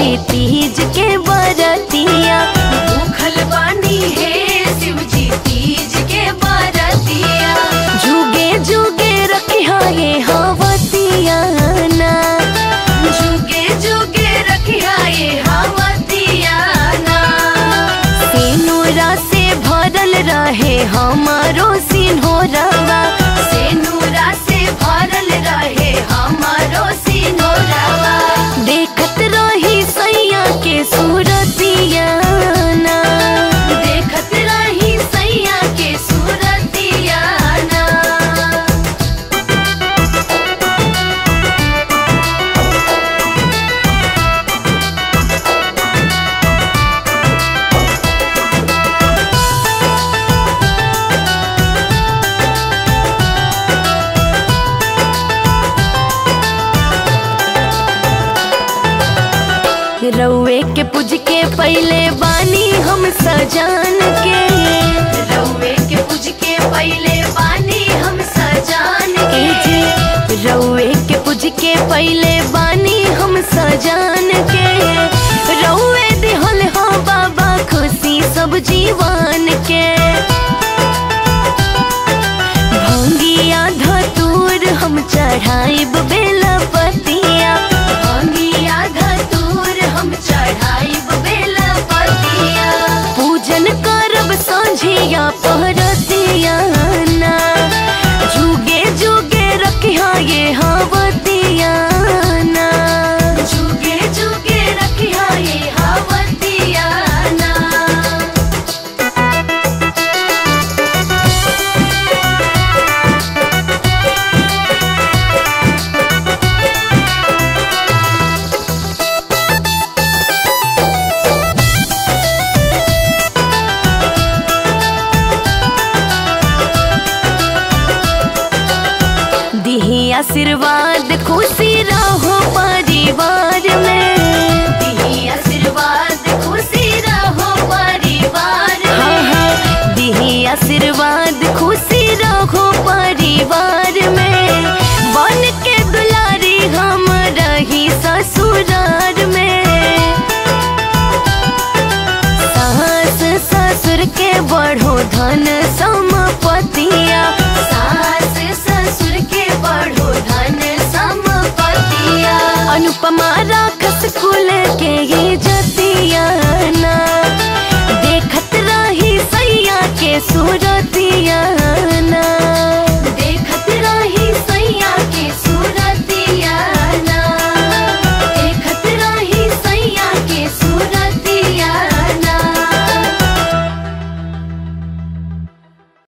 जी तीज के बरतिया भूखल बानी हे शिव जी तीज के बरतिया जुगे जुगे रखिया ये हवतिया ना जुगे जुगे रखिया ये हवतिया ना सिनुरा से भरल रहे हमारो सिन्होरवा से नूरा से भरल रहे हमारो सिनोरवा देखत रही सैया के सूरतिया ना देखत रही सैया के सूरतिया ना रउए के पूज के पहले बानी हम सजान के रउए के पूज के पहले बानी हम सजान ए के जी रउए के पूज के पहले बानी हम सजान के रउए दिहल हो बाबा खुशी सब जीवन के भंगिया धतूर हम चढ़ाइब बेला पतिया भंगिया धतूर हम चढ़ाइब बेला पतिया पूजन करब सांझिया पहरतिया ना जुगे जुगे रखिया ये हवतिया ना जुगे जुगे रखिया ये हवतिया ना दिही आशीर्वाद खुशी रहो परिवार में दिही आशीर्वाद खुशी रहो परिवार हाँ में हाँ दिही आशीर्वाद खुशी रहो परिवार में बन के दुलारी हम रही ससुरार में सास ससुर के बढ़ो धन संपतिया सास ससुर के बढ़ो धन संपतिया अनुपमा राखस कुल के ये जति